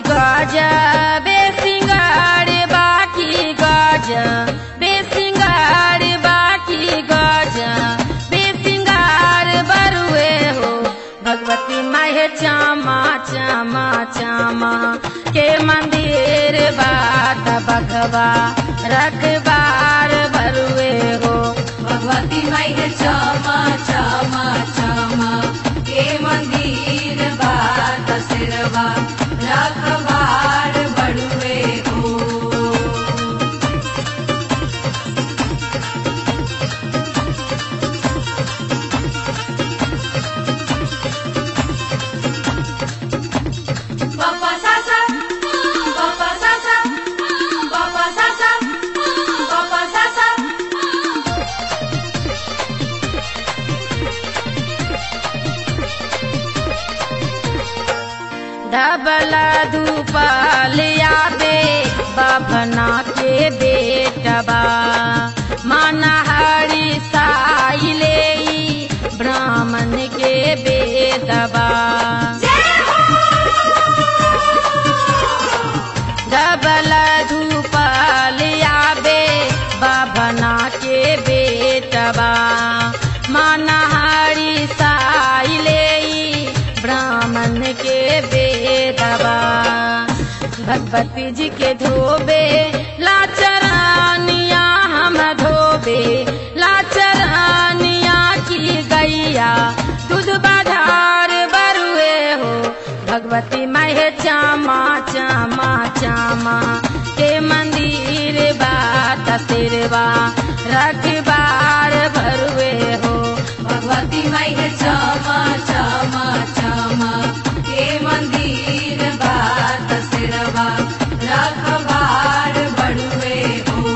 गजा बेसिंगार बाकी गजा बेसिंगार बाकी गजा बेसिंगार बरुए हो भगवती माहे चामा चामा चामा के मंदिर बात बघवा रखबार बरुए हो भगवती माई है क्षमा क्षमा क्षमा के मंदिर बात सिरवा रखबार बड़ुए हो Papa Sasa, Papa Sasa, Papa Sasa, Papa Sasa. डबला धूपलिया दे बभना के बेटबा मनहरी साइले ब्राह्मण के बेदबा डबल धूपलिया बे बभना के बेटबा मनहरी साइले ब्राह्मण के बेदबा भगवती जी के धोबे लाचरानिया हम धोबे लाचरानिया की गैया दूध बाधार बरुए हो भगवती महे चामा चामा चामा के मंदिर बात सिरवा रखबार भरुए हो भगवती माई है क्षमा क्षमा क्षमा के मंदिर बात सिरवा रखबार बड़ुए हो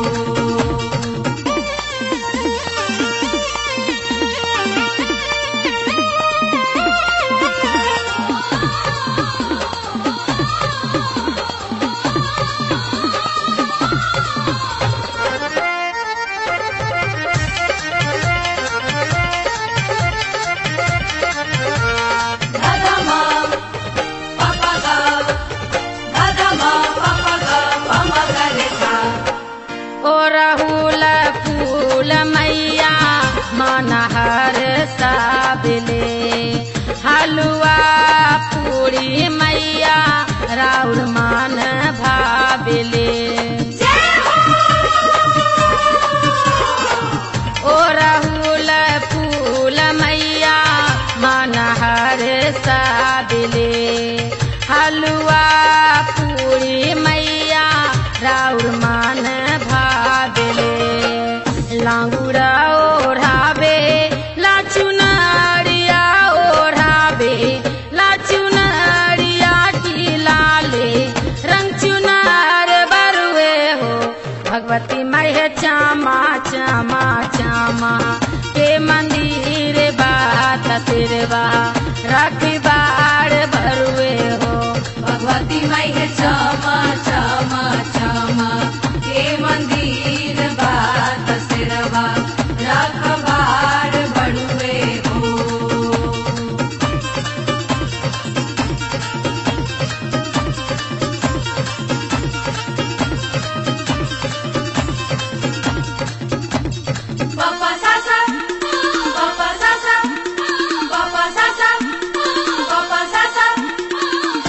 Dadama, papa ga, dadama, papa ga, mama ga lekha. ओ राहुल फूल मैया मनहर साबले हलुआ पूरी मैया राउर मान भाबले ओ राहुल फूल मैया मनहर साबले हलुआ पूरी मैया राउर मान भाबले लांगुरा ओढ़ावे लाचुनारिया ओढ़ावे लाचुनारिया की लाले रंग चुनार बरुए हो भगवती महे चामा चामा चामा के मंदिर बात तिरवा रखबार भरुए हो भगवती माई है क्षमा क्षमा क्षमा के मंदिर बात सिरवा रखबार बड़ुए हो Papa Sasa, Papa Sasa, Papa Sasa, Papa Sasa.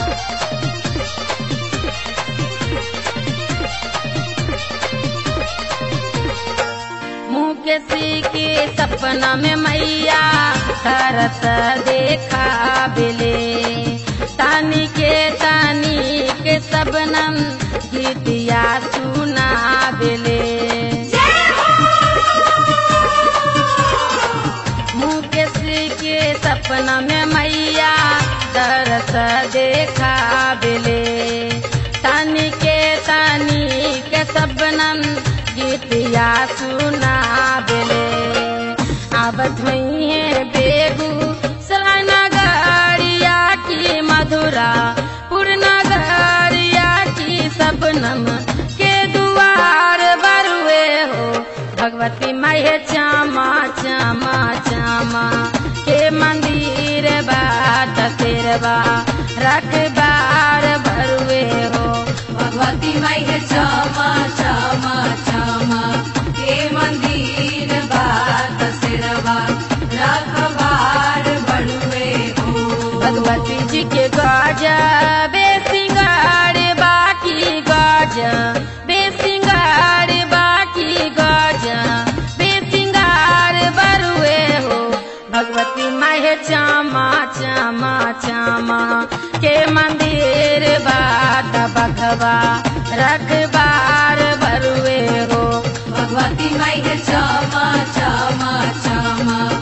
मुकेशी के सपना में मैया करत देखा बिले तानी के तानी के सबनम गीतिया सुना बिले मुकेशी के सपना में मैया दरस देखा बिले तानी के तानी के सबनम गीतिया सुना बिले अब धुई है बेगू सरानगरिया की मधुरा पूर्णगरिया की सबनम के दुआर बरुए हो भगवती माहे चामा चामा चामा के मंदिर बात तेरवा रखबार भरुए भगवती माई है क्षमा क्षमा क्षमा के मंदिर बात सिरवा रखबार बड़ुए हो भगवती जी के गाजा बेसिंगार बाकी गाजा बेसिंगार बाकी गाजा बेसिंगार बरुए हो भगवती माहे चामा चामा चामा के मंदिर बाट बघवा रखबार बरुए हो भगवती माई है क्षमा क्षमा क्षमा